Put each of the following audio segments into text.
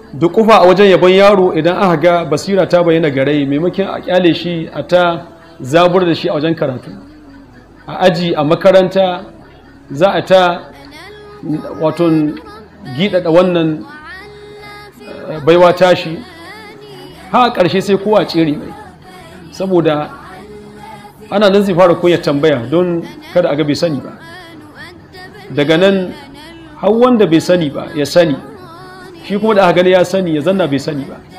dukufa a wajen yabon yaro idan aka ga basira ta bayyana gare maimakon a kyale shi a ta zabur da shi a wajen karatu a aji a makaranta za a ta wato gidada wannan baiwa tashi ha ƙarshe sai kowa tsere mai saboda ana nan zai fara kunya tambaya don kada a ga bai sani ba daga nan har wanda bai sani ba ya sani shi kuma da aka gani ya sani ya zanna bai sani ba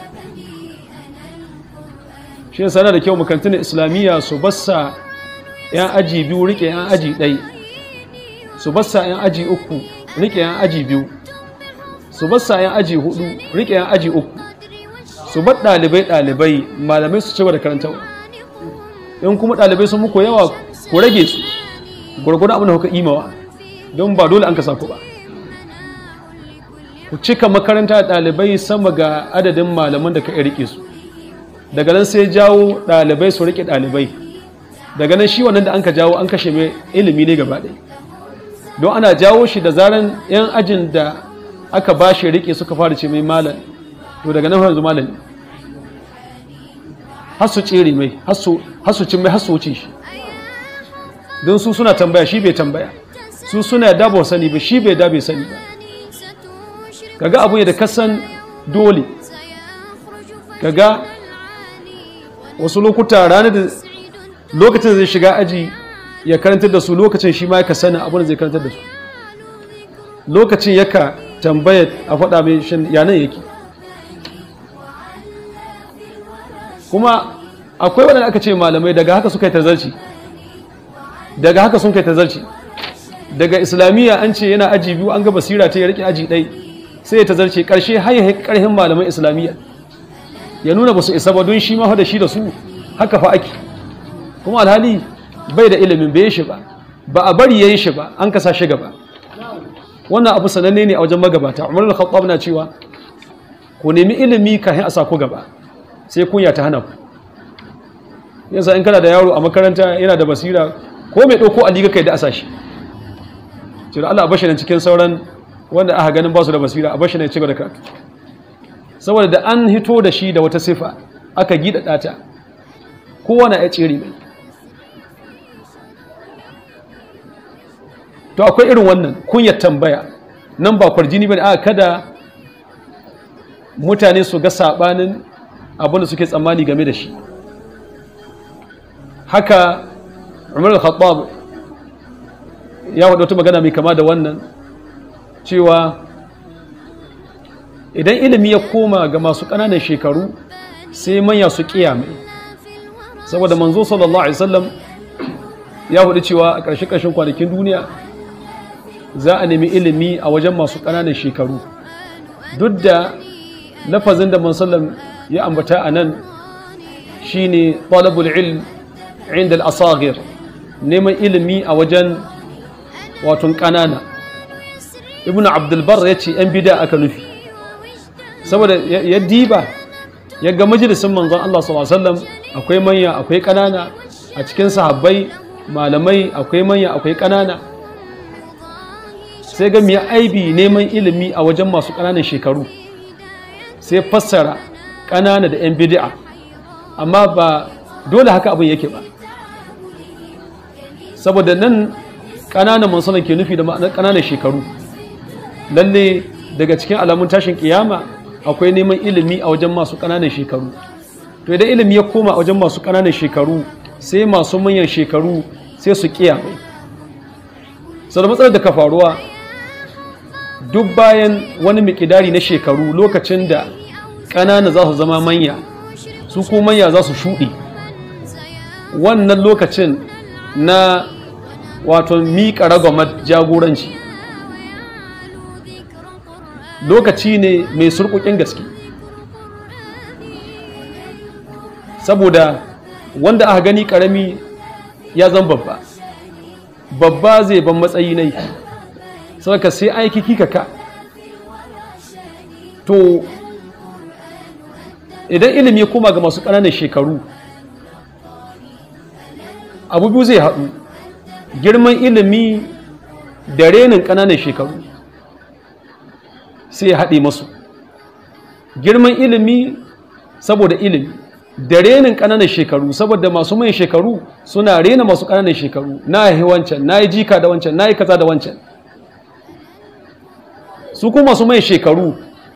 shi yasa da kyau makarantun islamiyya su bassa yan aji biyu rike yan aji ɗai su bassa yan aji uku rike yan aji biyu su bassa yan aji hudu rike yan aji uku su bar ɗalibai ɗalibai malamai su cewa da karantarwa in kuma ɗalibai sun muku yawa ku rage su gwargwadon abin da kuka imawa don ba dole an ka ku ba ku cika makaranta ɗalibai sama ga adadin malaman da ka rike su daga nan sai jawo ɗalibai su rike ɗalibai daga nan shi wannan da an ka jawo an kashe mai ilimi ne gaba ɗaya don ana jawo shi da zaran 'yan ajin da aka ba shi rike suka fara ce mai malam to daga nan yanzu malami har su tsere mai har su cin mai har su wuce shi don su suna tambaya shi bai tambaya su suna da ba sani ba shi bai da bai sani ba kaga abu ne da kasan dole kaga wasu lokuta ranar da lokacin zai shiga aji ya karantar da su lokacin shi ma ya sanin abin da zai karantar da su lokacin yaka tambaya a faɗa mai shan yanan yake kuma akwai waɗanda aka ce malamai daga haka suka yi tazarci daga haka sun kai tazarci daga islamiyya an ce yana aji biyu an ga basira ta ya rike aji ɗai sai ya tazarce ƙarshe har ya ƙarhin malaman islamiyya ya nuna ba su isa ba don shi ma da shi da su haka fa ake kuma alhali bai da ilimin bai shi ba ba a bari yayin shi ba an kasa shi gaba wannan abu sananne ne a wajen magabata umar al-khattab na cewa ku nemi ilimi kafin a sa ku gaba sai kunya ta hana ku yasa in kana da yaro a makaranta yana da basira ko mai ɗauko a liga kai da asa shi ce da Allah a bashi nan cikin sauran wanda aka ganin ba su da basira a bashi nan ci gaba da karatu saboda da an hito da shi da wata sifa aka gida ɗata kowa na ya tsere mai to akwai irin wannan kunyar tambaya nan ba kwarjini ba ne aka kada mutane su ga saɓanin abinda suke tsammani game da shi haka umar al-khattab ya wadda wata magana mai kama da wannan cewa idan ilimi ya koma ga masu ƙananan shekaru sai manya su mai saboda manzo sallallahu alaihi wasallam ya hudu cewa a ƙarshe ƙarshen kwanakin duniya za a nemi ilimi a wajen masu ƙananan shekaru duk da lafazin da mansallam ya ambata a nan shine talabul ilm inda al-asagir neman ilimi a wajen waton ƙanana ibn abdulbar ya ce 'yan bida aka nufi saboda ya diba ya ga majalisun manzon Allah sallallahu akwai manya akwai ƙanana a cikin sahabbai malamai akwai manya akwai ƙanana sai ga miya aibi neman ilimi a wajen masu ƙananan shekaru sai fassara ƙanana da 'yan bid'a amma ba dole haka abin yake ba saboda nan ƙananan mansanan ke nufi da ma'anar ƙananan shekaru lalle daga cikin alamun tashin kiyama akwai neman ilimi a wajen masu ƙananan shekaru to idan ilimi ya koma a wajen masu ƙananan shekaru sai masu manyan shekaru sai su kiya mai sau da matsalar da ka faruwa duk bayan wani mikidari na shekaru lokacin da ƙanana za su zama manya su ko manya za su shuɗe wannan lokacin na wato miƙa ragwamar jagoranci lokaci ne mai surkukin gaske saboda wanda aka gani karami ya zan babba babba zai ban matsayi nai saboda sai aiki kika ka to idan ilimi ya koma ga masu ƙananan shekaru abu biyu zai haɗu girman ilimi da renin ƙananan shekaru sai ya haɗe masu girman ilimi saboda ilimi da renin ƙananan shekaru saboda masu mai shekaru suna rena masu ƙananan shekaru na yi wancan na yi jika da wancan na yi kaza da wancan su kuma masu mai shekaru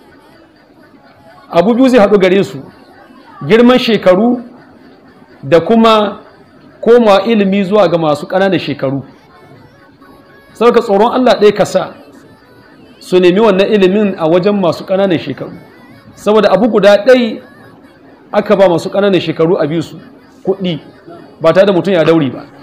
abu biyu zai haɗu gare su girman shekaru da kuma koma ilimi zuwa ga masu ƙananan shekaru sauka tsoron allah ɗaya kasa su nemi wannan ilimin a wajen masu ƙananan shekaru saboda abu guda ɗai aka ba masu ƙananan shekaru a biyu su kuɗi ba tare da mutum ya dauri ba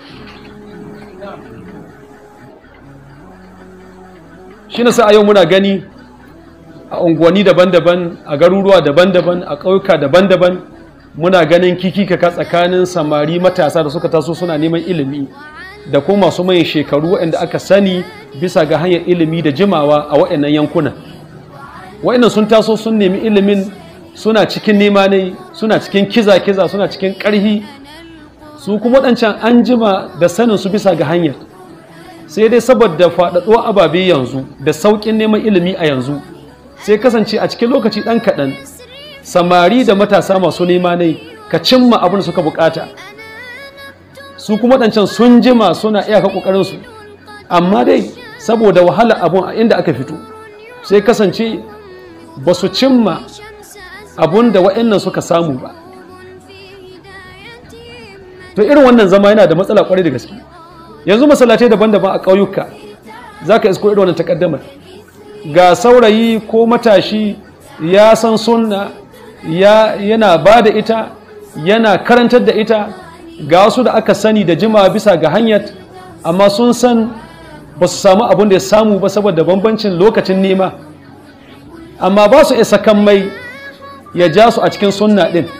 shi na sa a yau muna gani a unguwanni daban-daban a garuruwa daban-daban a ƙauyuka daban-daban muna ganin kikikaka tsakanin samari matasa da suka taso suna neman ilimi da kuma masu mai shekaru waɗanda aka sani bisa ga hanyar ilimi da jimawa a waɗannan yankunan waɗannan sun taso sun nemi ilimin suna cikin nema ne suna cikin kiza-kiza suna cikin ƙarhi su kuma waɗancan an jima da sanin su bisa ga hanyar sai dai saboda faɗaɗo ababe yanzu da sauƙin neman ilimi a yanzu sai kasance a cikin lokaci ɗan kaɗan samari da matasa masu nema ne ka cimma abin da suka bukata su kuma ɗancan sun jima suna iyaka ƙoƙarinsu amma dai saboda wahala abun a inda aka fito sai kasance ba su cimma abun da wa'annan suka samu ba to irin wannan zama yana da matsala kwarai da gaske yanzu masallatai daban-daban a ƙauyuka za ka isko irin wannan takaddamar ga saurayi ko matashi ya san sunna ya yana ba da ita yana karantar da ita ga wasu da aka sani da jima bisa ga hanyar amma sun san ba su samu abin da ya samu ba saboda bambancin lokacin nema amma ba su isa kan mai ya ja su a cikin sunna din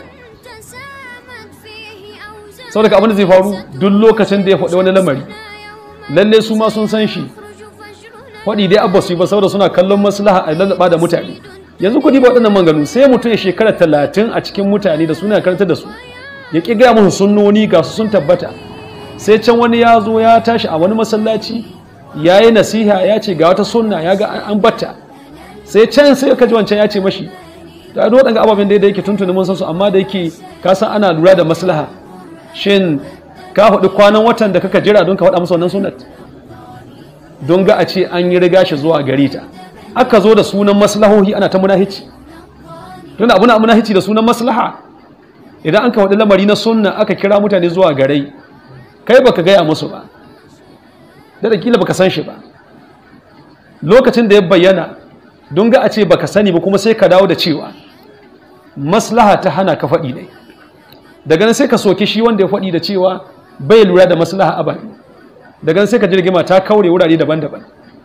saboda abin da zai faru duk lokacin da ya faɗi wani lamari lalle su ma sun san shi faɗi dai abba su yi ba saboda suna kallon maslaha a lallaba da mutane yanzu kudi ba waɗannan manganu sai mutum ya shekara talatin a cikin mutane da suna karanta da su ya ƙi gaya musu sunnoni ga su sun tabbata sai can wani ya zo ya tashi a wani masallaci ya yi nasiha ya ce ga wata sunna ya ga an batta sai can sai ka ji wancan ya ce mashi da ado waɗanga ababen da yake tuntuni mun san su amma da yake ka san ana lura da maslaha shin ka faɗi kwanan watan da kaka jira don ka faɗa musu wannan sunnat don ga a ce an yi riga shi zuwa gare ta aka zo da sunan maslahohi ana ta munahici tunda abu na munahici da sunan maslaha idan an ka faɗi lamari na sunna aka kira mutane zuwa garai kai baka gaya musu ba da kila baka san shi ba lokacin da ya bayyana don ga a ce baka sani ba kuma sai ka dawo da cewa maslaha ta hana ka faɗi ne daga nan sai ka soke shi wanda ya faɗi da cewa bai lura da maslaha ababe daga nan sai ka jirgima ta kaure wurare daban-daban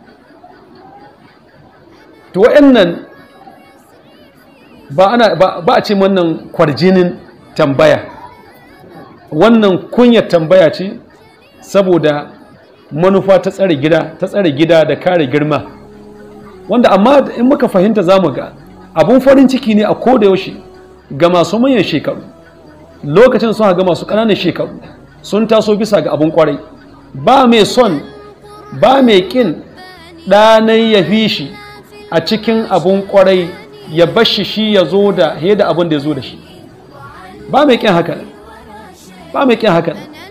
to wa'annan ba ana ba a ce wannan kwarjinin tambaya wannan kunyar tambaya ce saboda manufa ta tsare gida ta tsare gida da kare girma wanda amma in muka fahimta zamu ga abun farin ciki ne a koda yaushe ga masu manyan shekaru lokacin sun ga masu ƙananan shekaru sun taso bisa ga abun kwarai ba mai son ba mai kin ɗanai ya fi shi a cikin abun kwarai ya bashi shi ya zo da da abun da ya zo da shi ba mai kin haka ba mai kin haka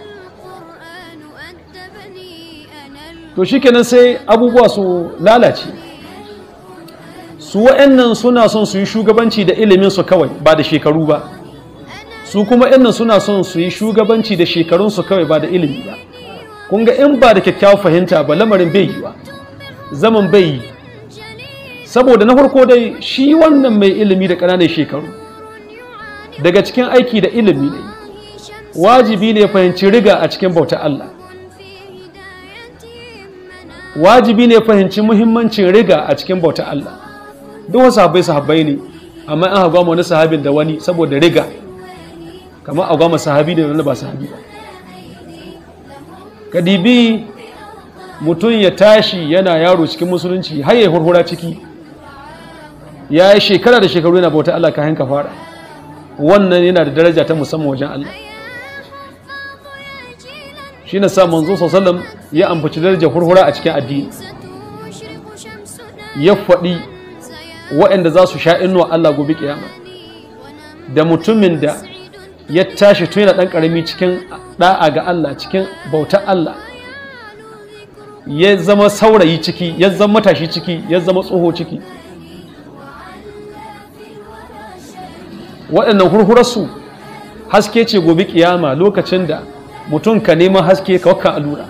to shi kenan sai abubuwa su lalace su wa'annan suna son su yi shugabanci da ilimin su kawai ba da shekaru ba su kuma yannan suna son su yi shugabanci da shekarunsu kawai ba da ilimi ba kun ga in ba da kyakkyawar fahimta ba lamarin bai yi ba zaman bai yi saboda na farko dai shi wannan mai ilimi da ƙananan shekaru daga cikin aiki da ilimi ne wajibi ne fahimci riga a cikin bauta Allah wajibi ne fahimci muhimmancin riga a cikin bauta Allah duk wasu sahabbai sahabbai ne amma an hagwa wani sahabin da wani saboda riga kamar a gama sahabi da wani ba sahabi ba kadibi mutum ya tashi yana yaro cikin musulunci har ya hurhura ciki ya yi shekara da shekaru yana bauta Allah kayan ka fara wannan yana da daraja ta musamman wajen Allah shi na sa manzo sallam ya ambaci darajar hurhura a cikin addini ya faɗi waɗanda za su sha inuwa Allah gobe kiyama da mutumin da ya tashi tun yana ɗan ƙarami cikin ɗa'a ga Allah cikin bautar Allah ya zama saurayi ciki ya zama matashi ciki ya zama tsoho ciki waɗannan hurhurarsu haske ce gobe kiyama lokacin da mutum ka neman haske ka wakka allura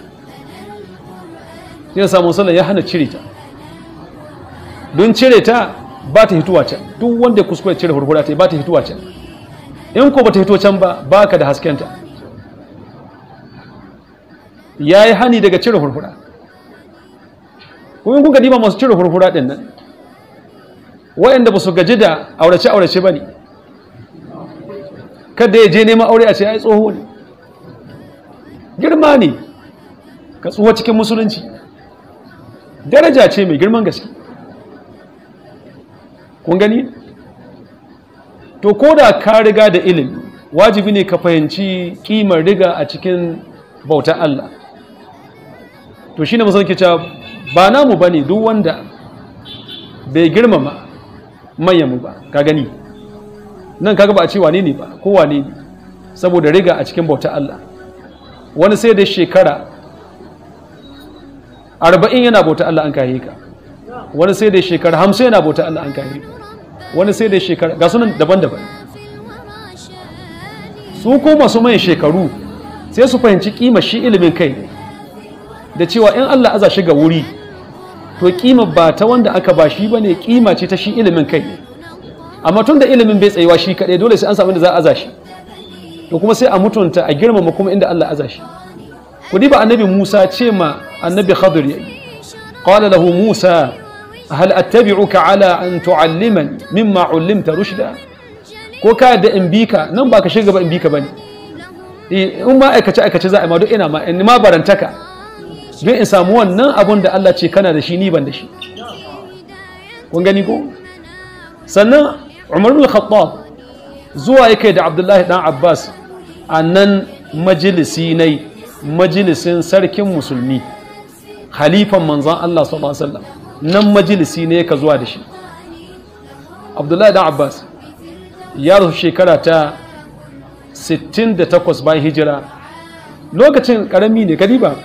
sai samun sallah ya hana cire ta don cire ta ba ta hituwa can duk wanda ya kuskure cire hurhura ta ba ta hituwa can in ko ba ta hito can ba ba ka da haskenta ya yi hani daga cire hurhura kuma kuka diba masu cire hurhura ɗin nan waɗanda ba su gaji da aurace-aurace ba ne kada ya je neman aure a ce ai tsoho ne girma ne ka tsoho cikin musulunci daraja ce mai girman gaske kun gani to ko da ka riga da ilimi wajibi ne ka fahimci kimar riga a cikin bautar Allah to shine musulunci cewa ba namu bane duk wanda bai girmama manyanmu ba ka gani nan kaga ba a ce wane ne ba ko wane ne saboda riga a cikin bautar Allah wani sai da shekara arba'in yana bautar Allah an kayi ka wani sai da shekara hamsin yana bautar Allah an kayi ka wani sai da shekara ga sunan daban-daban su ko masu mai shekaru sai su fahimci kima shi ilimin kai ne da cewa in Allah aza shi ga wuri to kima ba ta wanda aka ba shi bane kima ce ta shi ilimin kai ne amma tun da ilimin bai tsayuwa shi kaɗai dole sai an samu da za a aza shi to kuma sai a mutunta a girmama kuma inda Allah aza shi ku diba annabi Musa ce ma annabi Khadir yayi qala lahu Musa hal attabi'uka ala an tu'allimani mimma 'allimta rushda ko ka da in bika nan ba ka shiga ba in bika bane in ma aikace aikace za a ma duk ina ma in ma barantaka don in samu wannan abun da Allah ce kana da shi ni ban da shi kun gani ko sannan Umar bin Khattab zuwa yake da Abdullahi dan Abbas a nan majalisi ne majalisin sarkin musulmi khalifan manzon Allah sallallahu alaihi wasallam nan majalisi ne ka zuwa da shi Abdullahi dan Abbas ya rasu shekara ta 68 bayan hijira lokacin karami ne kadiba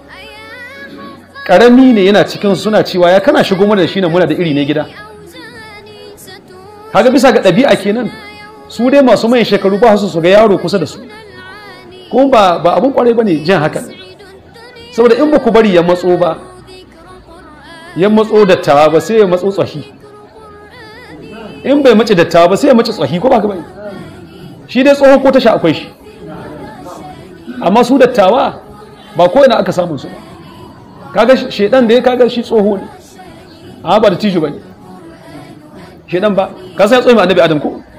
karami ne yana cikin suna cewa ya kana shigo mana da shi ne muna da iri ne gida kaga bisa ga ɗabi'a kenan su dai masu mai shekaru ba su su ga yaro kusa da su kuma ba ba abun kwarai bane jin haka saboda in ba ku bari ya matso ba ya matso dattawa ba sai ya matso tsahi in bai mace dattawa ba sai ya mace tsahi ko ba ka bane shi dai tsoho ko tasha akwai shi amma su dattawa ba ko ina aka samu su ba kaga shedan da ya kaga shi tsoho ne amma ba da tijo bane shedan ba ka sai tsoho annabi adam ko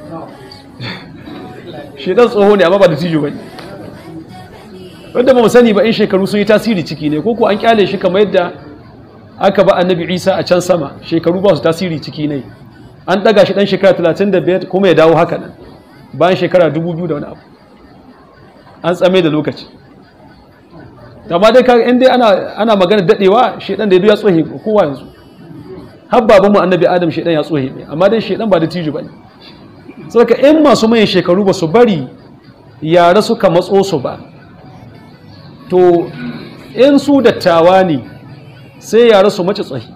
shedan tsoho ne amma ba da tijo bane wanda ba mu sani ba in shekaru sun yi tasiri ciki ne ko ko an kyale shi kamar yadda aka ba annabi isa a can sama shekaru ba su tasiri ciki ne an daga shi dan shekara 35 kuma ya dawo haka nan bayan shekara 2000 da wani abu an tsame da lokaci amma dai kaga in dai ana ana magana dadewa shedan da ya tsohe kowa yanzu har baban mu annabi adam shedan ya tsohe ne amma dai shedan ba da tiju bane saboda in masu mai shekaru ba su bari yara suka matso su ba to in su dattawa ne sai yara su mace tsohi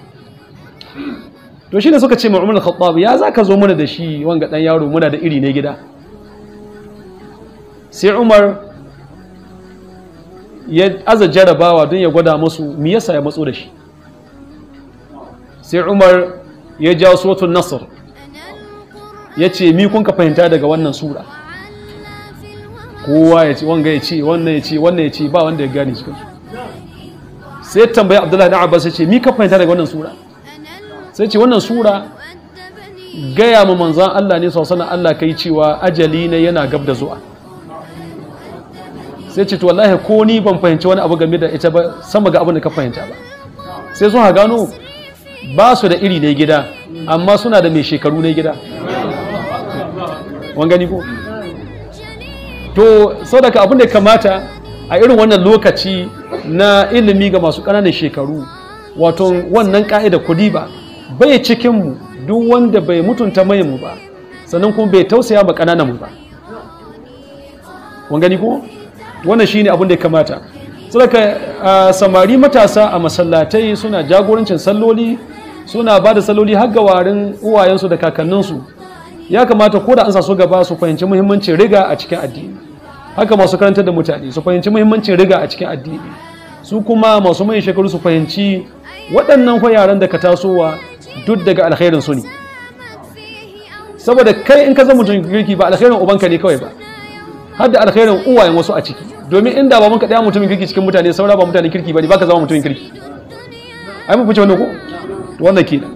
to shine suka ce Umar al-Khattab ya zaka zo mana da shi wanga dan yaro muna da iri ne gida sai Umar ya aza jarabawa don ya gwada musu me yasa ya matso da shi sai Umar ya jawo suratul Nasr ya ce mi kun ka fahimta daga wannan sura kowa ya ce wanga ya ce wannan ya ce wannan ya ce ba wanda ya gane cikin su sai tambayi Abdullahi da Abbas ya ce mi ka fahimta daga wannan sura sai ce wannan sura gaya ma manzan Allah ne sausanan Allah kai cewa ajali ne yana gab da zuwa sai ce to wallahi ko ni ban fahimci wani abu game da ita ba sama ga abin da ka fahimta ba sai sun gano ba su da iri ne gida amma suna da mai shekaru ne gida wan gani ko to saboda abin da kamata a irin wannan lokaci na ilimi ga masu ƙananan shekaru wato wannan ka'ida kudi ba bai cikinmu duk wanda bai mutunta mayan mu ba sannan kuma bai tausaya ba ƙananan mu ba kun gani ko wannan shine abin da ya kamata saboda samari matasa a masallatai suna jagorancin salloli suna ba da salloli har ga warin uwayensu da kakanninsu ya kamata ko da an sa su gaba su fahimci muhimmancin riga a cikin addini haka masu karantar da mutane su fahimci muhimmancin riga a cikin addini su kuma masu mai shekaru su fahimci waɗannan kwa yaran da ka tasowa duk daga alkhairin su ne saboda kai in ka zama mutum kirki ba alkhairin ubanka ne kawai ba har da alkhairin uwayen wasu a ciki domin inda ba mun ka ɗaya mutumin kirki cikin mutane saura ba mutanen kirki ba ne ba ka zama mutumin kirki ai mu fice wannan ko wannan kenan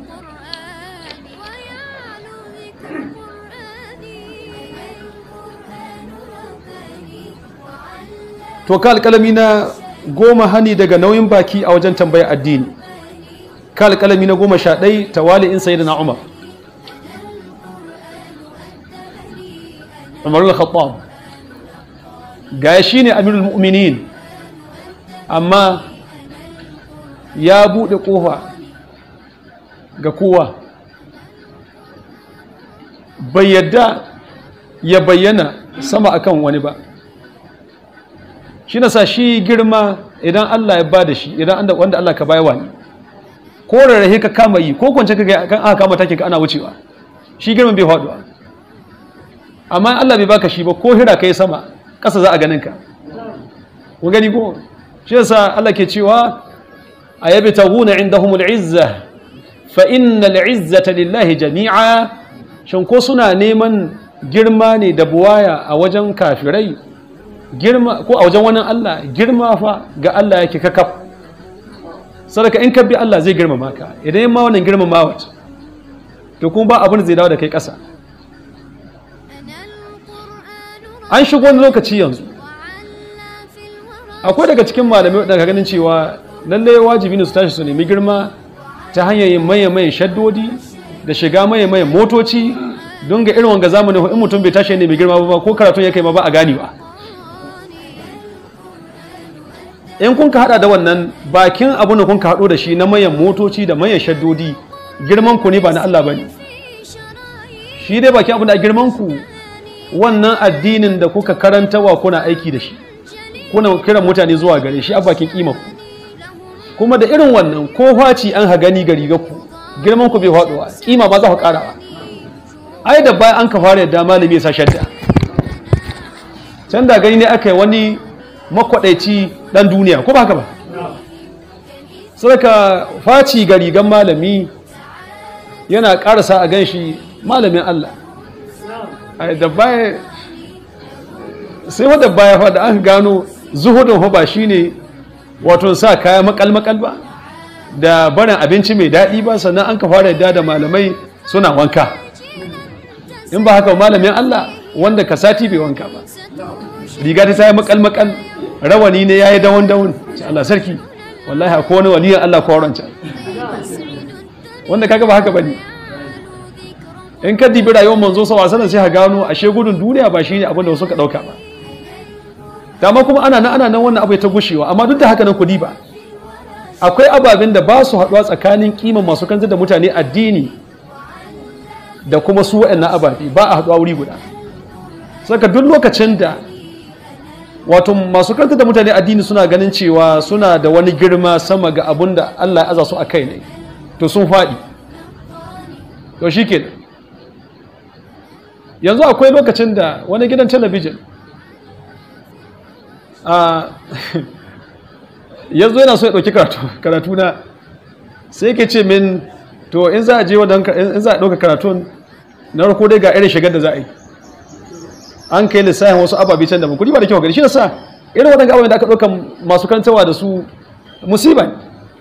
to ka alƙalami na goma hani daga nauyin baki a wajen tambaya addini ka alƙalami na goma sha ɗai tawali in sayi da na umar umar al-khattab ga shi ne amirul mu'minin amma ya buɗe ƙofa ga kowa bai yadda ya bayyana sama akan wani ba shi na sa shi girma idan Allah ya ba da shi idan wanda Allah ka bayawa ne ko rarrahe ka kama yi ko kwance ka kan aka kama take ka ana wucewa shi girman bai faduwa amma Allah bai baka shi ba ko hira kai sama ƙasa za a ganin ka ku gani ko shi yasa Allah ke cewa ayabi taghuna indahumul izza fa innal izzata lillahi jami'a shin ko suna neman girma ne da buwaya a wajen kafirai girma ko a wajen wani Allah girma fa ga Allah yake kakaf sadaka in ka bi Allah zai girmama ka idan yin ma wannan girmama wata to kuma ba abin zai dawo da kai ƙasa an shigo wani lokaci yanzu akwai daga cikin malamai daga ganin cewa lalle wajibi ne su tashi su nemi girma ta hanyar yin maye maye shaddodi da shiga maye maye motoci don ga irin wanga zamanin in mutum bai tashi ne mai girma ba ko karatun ya kai ma ba a ganewa in kun ka hada da wannan bakin abin da kun ka hado da shi na mayan motoci da mayan shaddodi girman ku ne ba na Allah bane shi dai bakin abin da girman ku wannan addinin da kuka karantawa kuna aiki da shi kuna kiran mutane zuwa gare shi a bakin kima ku kuma da irin wannan ko faci an hagani ga rigar ku girman ku bai faduwa kima ba za ku karawa ai da bayan an ka fara yadda malami ya sa shadda can da gani ne aka yi wani makwadaici dan duniya ko ba haka ba sarka faci ga rigan malami yana karasa a gan shi malamin Allah da baya sai wadda baya fada an gano zuhudun ba shine wato sa kaya makal-makal ba da barin abinci mai daɗi ba sannan an ka fara yadda da malamai suna wanka in ba haka malamin Allah wanda ka sati bai wanka ba riga ta yi makal-makal rawani ne ya yi dawon-dawon Allah sarki wallahi a kowane waliyan Allah kowaranci wanda kaga ba haka ba ne in ka dibi rayuwar manzo sa wasan sai ha gano ashe gudun duniya ba shine abin da wasu ka dauka ba dama kuma ana nan ana nan wannan abu ya ta gushewa amma duk da haka nan kudi ba akwai ababen da ba su haɗuwa tsakanin kiman masu kanzar da mutane addini da kuma su waɗannan ababe ba a haɗuwa wuri guda saka duk lokacin da wato masu kanta da mutane addini suna ganin cewa suna da wani girma sama ga abun da Allah ya aza su a kai ne to sun faɗi to shi ke yanzu akwai lokacin da wani gidan talabijin yanzu yana so ya ɗauki karatu na sai ke ce min to in za a je wadda in za a ɗauka karatun na farko dai ga irin shigar da za a yi an kai lissafin wasu ababe can da kudi ba da kyau gari shi sa irin waɗanda ababe da aka ɗauka masu kantawa da su musiba ne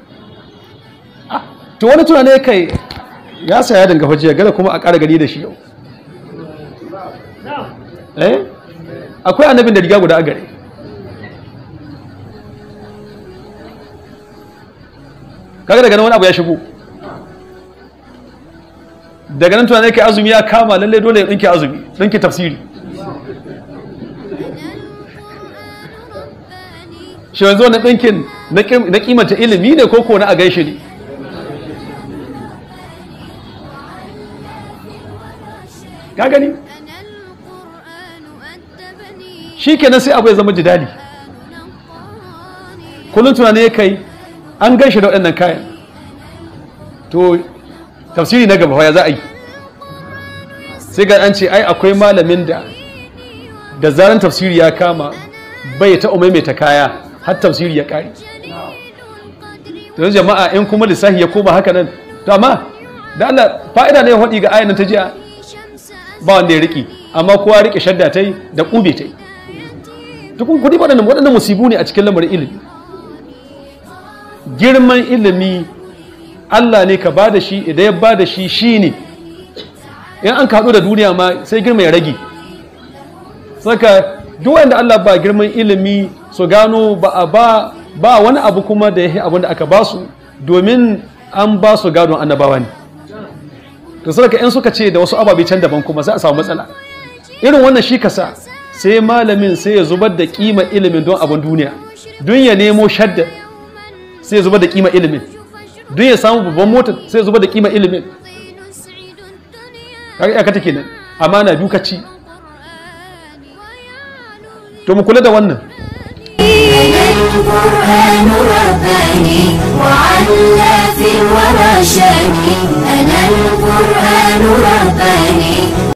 to wani tunane kai ya saya danga fajiya gada kuma a ƙara gani da shi yau eh akwai annabin da riga guda a gare kaga daga nan wani abu ya shigo daga nan tunanai kai azumi ya kama lallai dole ya ɗinki azumi ɗinki tafsiri shi yanzu wani ɗinkin na kimanta ilimi ne ko ko na a gaishe ne ka gani shi kenan sai abu ya zama jidali kullum tunani ya kai an gan shi da waɗannan kayan to tafsiri na gaba ya za a yi sai ga an ce ai akwai malamin da da zaran tafsiri ya kama bai ta maimaita kaya har tafsiri ya kare to jama'a in kuma lissafi ya koma haka nan to amma da Allah fa'ida ne ya faɗi ga ayan ta jiya ba wanda ya riki amma kowa rike shadda ta yi da ƙube ta yi tukun kudi waɗannan waɗannan musibu ne a cikin lamarin ilimi girman ilimi Allah ne ka ba da shi idan ya ba da shi shi ne in an kaɗu da duniya ma sai girma ya rage saka duk wanda Allah ba girman ilimi su gano ba a ba ba wani abu kuma da ya yi abin da aka ba su domin an ba su gadon annabawa ne to saka in suka ce da wasu ababe can daban kuma za a samu matsala irin wannan shi kasa sai malamin sai ya zubar da kima ilimin don abin duniya don ya nemo shadda sai ya zubar da kima ilimin don ya samu babban mota sai ya zubar da kima ilimin kaga iyaka take nan amana duka ci to mu kula da wannan القرآن رباني وعلى في الورى شاني أنا القرآن رباني